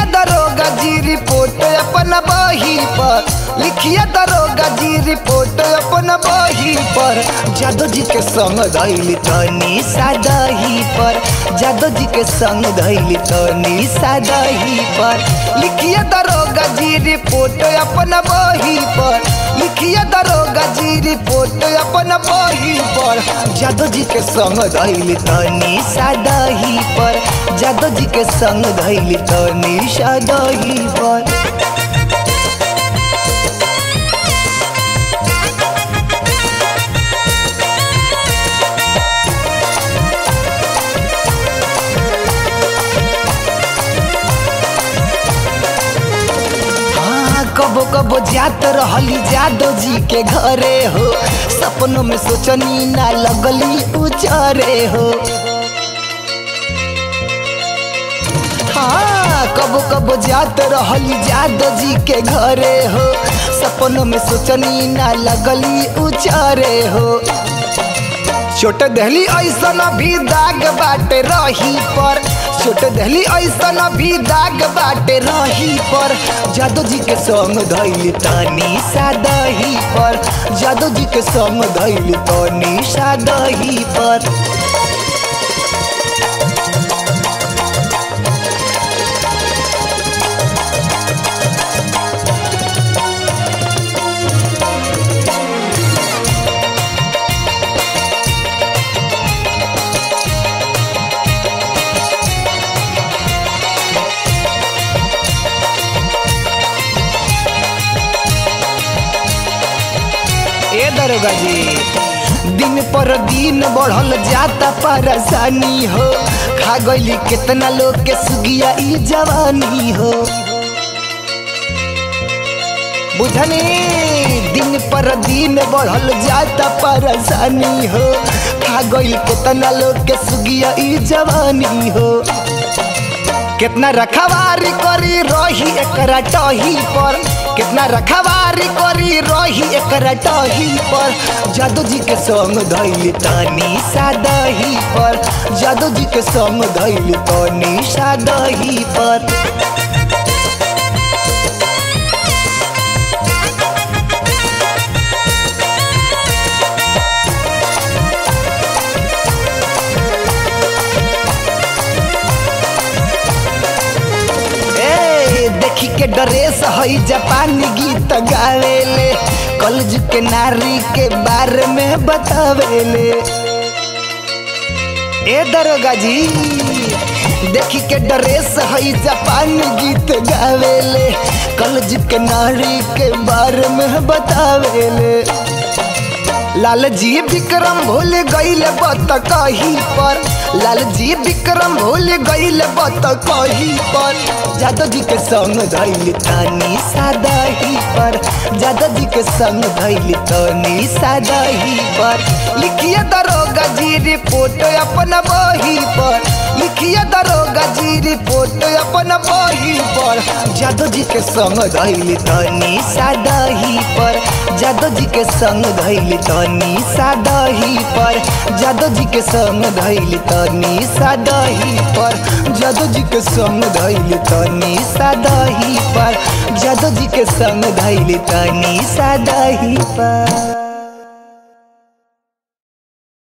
दरोगा जी रिपोर्ट अपन बही पर लिखिए दरोगा जी रिपोर्ट अपन बही पर जादव जी के संग धैली तनी सादही पर जादव जी के संग धैली तनी सादही पर लिखिए दरोगा जी रिपोर्ट अपन बही पर लिखिए दरोगा जी रिपोर्ट अपन बही पर जादव जी के संग धैली तनी सादही पर जादव जी के संग धैली तनी सादही पर हाँ, कबो कबो जात रहली जादव जी के घरे हो सपनों में सोचनी ना लगली उचरे हो हाँ कबो कबो जात रहली जादव जी के घरे हो सपनों में सोचनी ना लगली उचरे हो छोट दहली ऐसन भी दाग बाटे रही पर छोट दहली ऐसन भी दाग बाटे रही पर जादू जी के संग धैली तनी सादही पर जादू जी के संग धैली तनी सादही पर ए दरोगा जी दिन पर दिन बढ़ल जाता परेशानी हो खा गईली कितना लोग के सुगिया ई जवानी हो बुझनी दिन पर दिन बढ़ल जाता परेशानी हो खा गईल कितना लोग के सुगिया ई जवानी हो कितना रखवारी करी रही एकरा टही पर कितना रखवारी करी रही एकरा टही पर जादू जी के संग धैली तनी सादही पर जादू जी के संग धैली तनी सादही पर ए देखी के ड्रेस हई जापानी गीत गावेले कलज के नारी के बारे में बतावेले ए दरोगा जी देखी के ड्रेस हई जापानी गीत गावेले कलज के नारी के बारे में बतावेले लाल जी विक्रम भूल गईल बत कही पर लाल जी विक्रम भूल गईल बत कही पर जादव जी के संग धैली तनी सादही पर जादव जी के संग धैली तनी सादही पर लिखिए दरोगा जी रिपोर्ट अपन बही पर लिखिए दरोगा जी रिपोर्ट अपन बही पर जादव जी के संग धैली तनी सादही पर जादव जी के संग धैली तनी सादही पर जादव जी के संग धैली तनी सादही पर जादव जी के संग धैली तनी सादही पर जादव जी के संग धैली तनी सादही पर